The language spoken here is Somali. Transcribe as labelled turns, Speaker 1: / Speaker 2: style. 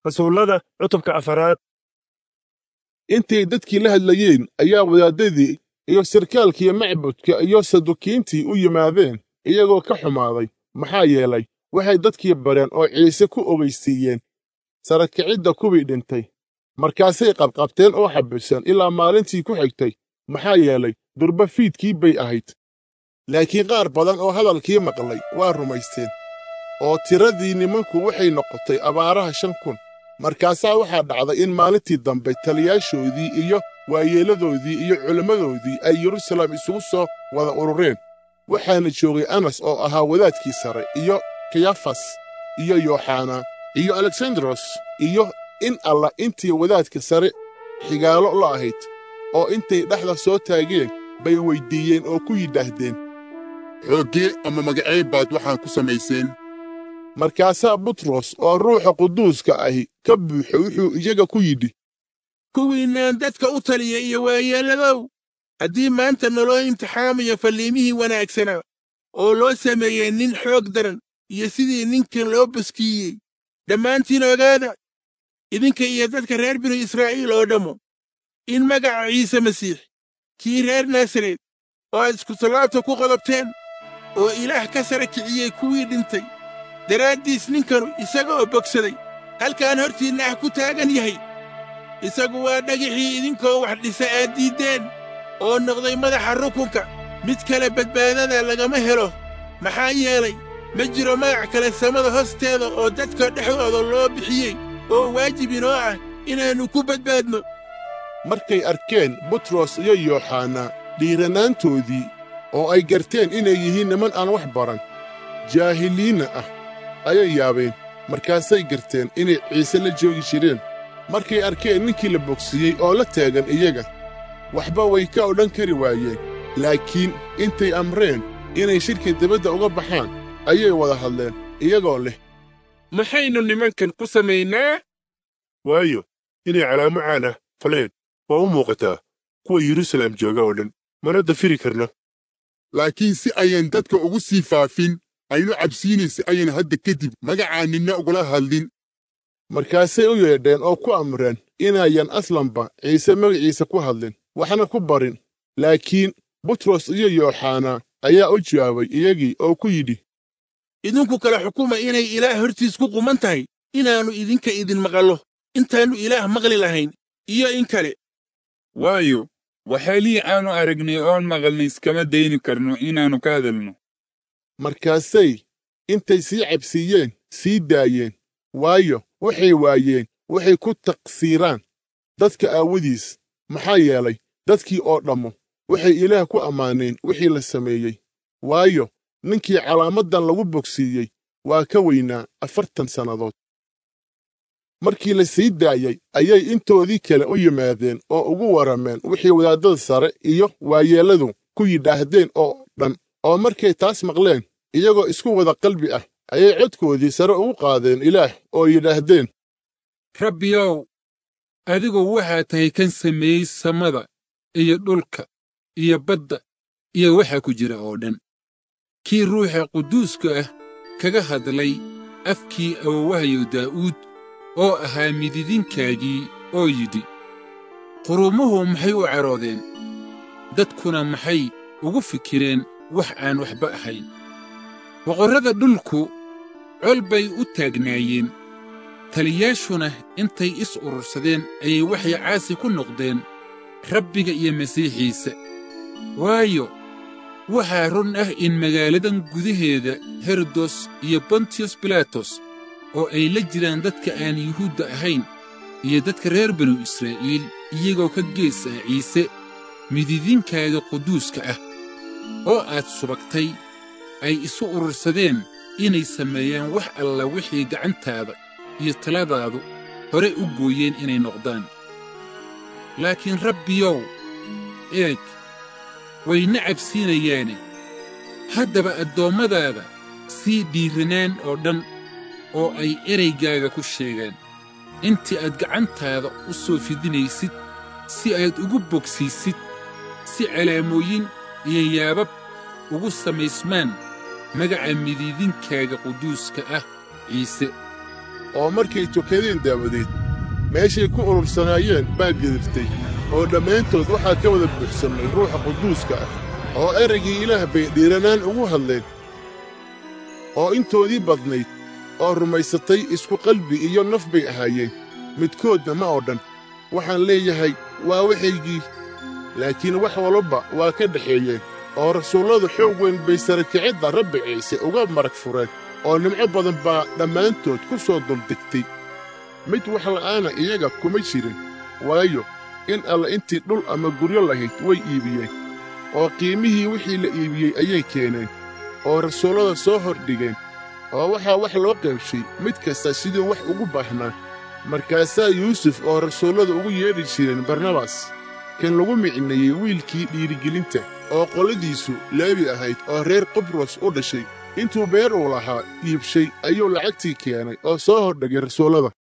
Speaker 1: rasuullada cutubka afaraad
Speaker 2: intay dadkii la hadlayeen ayaa wadaaddadii iyo sarkaalkii macbudka iyo sadukiintii u yimaadeen iyagoo ka xumaaday maxaa yeelay waxay dadkii bareen oo ciise ku ogaysiiyeen sarakicidda kuwii dhintay markaasay qabqabteen oo xabiseen ilaa maalintii ku xigtay maxaa yeelay durba fiidkii bay ahayd laakiin qaar badan oo hadalkii maqlay waa rumaysteen oo tiradii nimanku waxay noqotay abaaraha shan kun markaasaa waxaa dhacday in maalintii dambe taliyaashoodii iyo waayeelladoodii iyo culimmadoodii ay yeruusaalem isugu soo wada urureen waxaana joogay anas oo ahaa wadaadkii sare iyo kayafas iyo yooxana iyo aleksandaros iyo in alla intii wadaadka sare xigaalo la ahayd oo intay dhexda soo taageen bay weyddiiyeen oo ku yidhaahdeen
Speaker 3: xooggee ama magacee baad waxaan ku samayseen
Speaker 2: markaasaa butros oo ruuxa quduuska ahi ka buuxo wuxuu iyaga ku yidhi
Speaker 4: kuwiinaan dadka u taliya iyo waayeelladow haddii maanta naloo imtixaamayo falliimihii wanaagsanaa oo loo sameeyey nin xoog daran iyo sidii ninkan loo baskiiyey dhammaantiin ogaada idinka iyo dadka reer binu israa'iil oo dhammo in magaca ciise masiix kii reer naasareed oo aad iskutallaabta ku qodobteen oo ilaah ka sara kiciyey kuwii dhintay daraaddiis ninkanu isaga oo bogsaday halkaan hortiinna ah ku taagan yahay isagu waa dhagixii idinkoo wax dhisa aad diiddeen oo noqday madaxa rukunka mid kale badbaadada lagama helo maxaa yeelay ma jiro magac kale samada hoosteeda oo dadka dhexdooda loo bixiyey oo waajib inoo ah inaannu ku badbaadno
Speaker 2: markay arkeen butros iyo yooxana dhiiranaantoodii oo ay garteen inay yihiin niman aan wax baran jaahiliinna ah ayay yaabeen markaasay garteen inay ciise la joogi jireen markay arkeen ninkii la bogsiiyey oo la taagan iyaga waxba way ka odhan kari waayeen laakiin intay amreen inay shirka dibadda uga baxaan ayay wada hadleen iyagoo leh
Speaker 4: maxaynu nimankan ku samaynaa
Speaker 1: waayo inay calaamo caan ah faleen waa u muuqataa kuwa yeruusaalem jooga oo dhan mana dafiri karna
Speaker 3: laakiin si ayan dadka ugu sii faafin aynu cabsiinaysa ayan hadda kadib magacaa ninna ugula hadlin
Speaker 2: markaasay u yeedheen oo ku amreen inayan aslanba ciise magaciisa ku hadlin waxna ku barin laakiin butros iyo yooxana ayaa u jawaabay iyagii oo ku yidhi
Speaker 4: idinku kale xukuma inay ilaah hortiis ku quman tahay inaannu idinka idin maqallo intaannu ilaah maqli lahayn iyo in kale
Speaker 5: waayo waxaalihii aanu aragnay oon maqalnay iskama dayni karno inaannu ka hadalno
Speaker 2: markaasay intay sii cabsiiyeen sii daayeen waayo waxay waayeen waxay ku taqsiiraan dadka aawadiis maxaa yeelay dadkii oo dhammo waxay ilaah ku ammaaneen wixii la sameeyey waayo ninkii calaamaddan lagu bogsiiyey waa ka weynaa afartan sannadood markii la sii daayey ayay intoodii kale u yimaadeen oo ugu warrameen wixii wadaaddada sare iyo waayeelladu ku yidhaahdeen oo dhan oo markay taas maqleen iyagoo isku wada qalbi ah ayay codkoodii sare ugu qaadeen ilaah oo yidhaahdeen
Speaker 5: rabbiyow adigu waxaa tahay kan sameeyey samada iyo dhulka iyo badda iyo waxa ku jira oo dhan kii ruuxa quduuska ah kaga hadlay afkii awowahayo daa'uud oo ahaa mididinkaagii oo yidhi qurumuhu maxay u caroodeen dadkuna maxay ugu fikireen wax aan waxba ahayn boqorrada dhulku col bay u taagnaayeen taliyaashuna intay is urursadeen ayay waxay caasi ku noqdeen rabbiga iyo masiixiisa waayo waxaa run ah in magaaladan gudaheeda herodos iyo bontiyos bilaatos oo ay la jiraan dadka aan yuhuudda ahayn iyo dadka reer banu israa'iil iyagoo ka gees ah ciise mididinkaaga quduuska ah oo aad subagtay ay isu urursadeen inay sameeyaan wax alla wixii gacantaada iyo taladaadu hore u gooyeen inay noqdaan laakiin rabbiyow eeg wayna cabsiinayaane haddaba addoommadaada sii dhiiranaan oo dhan oo ay eraygaaga ku sheegaan intii aad gacantaada u soo fidinaysid si aad ugu bogsiisid si calaamooyin iyo yaabab ugu samaysmaan magaca midiidinkaaga quduuska ah ciise
Speaker 2: oo markay tukadeen daawadeed meeshay ku urursanaayeen baa gedirtay oo dhammaantood waxaa ka wada buuxsamay ruuxa quduuska ah oo eraygii ilaah bay dhiiranaan ugu hadleen oo intoodii badnayd oo rumaysatay isku qalbi iyo naf bay ahaayeen midkoodna ma oo dhan waxaan leeyahay waa waxaygii laakiin wax walba waa ka dhexeeyeen oo rasuulladu xoog weyn bay sarakicidda rabbi ciise uga marag fureen oo nimco badan baa dhammaantood ku soo duldegtay mid wax la'aana iyaga kuma jirin waayo in alla intii dhul ama guryo lahayd way iibiyeen oo qiimihii wixii la iibiyey ayay keeneen oo rasuullada soo hordhigeen oo waxaa wax loo qaybshay mid kasta siduu wax ugu baahnaa markaasaa yuusuf oo rasuullada ugu yeedhi jireen barnabas kan lagu micneeyey wiilkii dhiirigelinta oo qoladiisu leebi ahayd oo reer qibros u dhashay intuu beer uu lahaa iibshay ayuu lacagtii keenay oo soo hordhigay rasuullada